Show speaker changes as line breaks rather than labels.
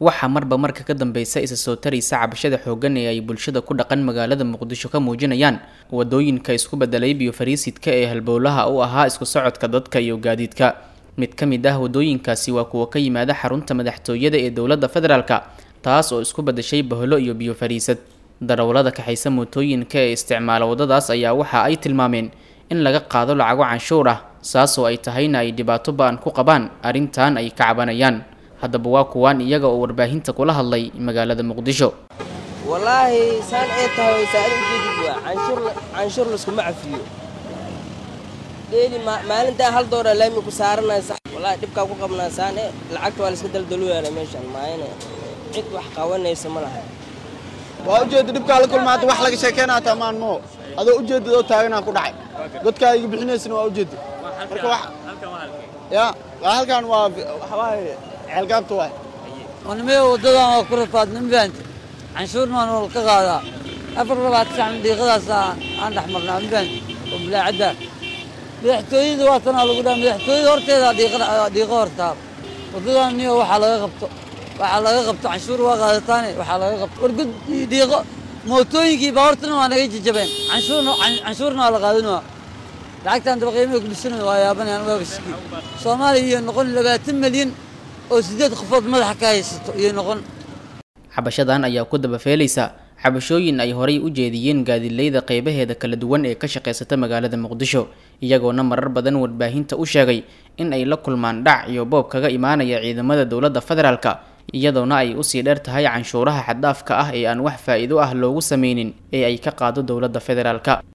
waxaa marba marka ka dambeysa isa soo taraysa cabashada xooggan ee ay bulshada ku dhaqan magaalada muqdisho ka muujinayaan wadooyinka isku bedelay biyo fariisidka ee halbowlaha u ahaa isku socodka dadka iyo gaadiidka mid ka mid ah wadooyinkaasi waa kuwa ka yimaada xarunta madaxtooyada ee dowladda federaalka taas oo isku bedeshay bahlo iyo biyo fariisad darawallada kaxaysa mootooyinka ee isticmaala waddadaas ayaa waxa ay tilmaameen in laga qaado lacago canshuur ah saas oo ay tahayna ay dhibaato ba-an ku qabaan arrintan ay ka cabanayaan haddaba waa kuwaan iyaga oo warbaahinta kula hadlay magaalada muqdisho
wallaahi saan ay tahay saad ujeedid waa canshuur canshuur laskuma cafiyo dheeli maalintaa hal dooraa laami ku saaranaya sax wallaahi dhibkaa ku qabnaa saan e lacagta waa la iska daldalooyaana meeshaan maayana cid wax qabanaysa ma laha
waa ujeedda dhibkaa la kulma hadda wax laga sheekeynaa tamaan moo adoo ujeedad oo taaganaa ku dhacay godkaa iga bixinaysana waa ujeedda marka wax ya waa halkan waa waxawaaye ceelgaabta waay
wanimee waddadan waa ku rafaadna mafahamte canshuurna waan wal ka qaadaa afar labaatan saxan dhiiqadaas aan dhex marnaa mafahamte oo bilaacadda madaxtooyada waa tanaa lagu dhaha madaxtooyada horteeda dhiiqo hortaa waddadan niyo waxaa laga qabto waxaa laga qabto canshuur waa qaadataane waxaa laga qabto wargud dhiiqo mootooyinkii baawartana waa naga jajabeen canshuurna canshuurna waa la qaadinaa lacagtaan daba qiimaha ku dhisanayo waa yaabanayaan waa bashki soomaaliya iyo noqon labaatan milyan oo siddeed qofood madaxa ka haysato iyo noqon
cabashadan ayaa ku dabafeelaysa cabashooyin ay horay u jeediyeen gaadilayda qeybaheeda kala duwan ee ka shaqaysata magaalada muqdisho iyagoona marar badan warbaahinta u sheegay in ay la kulmaan dhac iyo boob kaga imaanaya ciidamada dowladda federaalka iyadoona ay usii dheer tahay canshuuraha xaddaafka ah ee aan wax faa'iido ah loogu sameynin ee ay ka qaado dowladda federaalka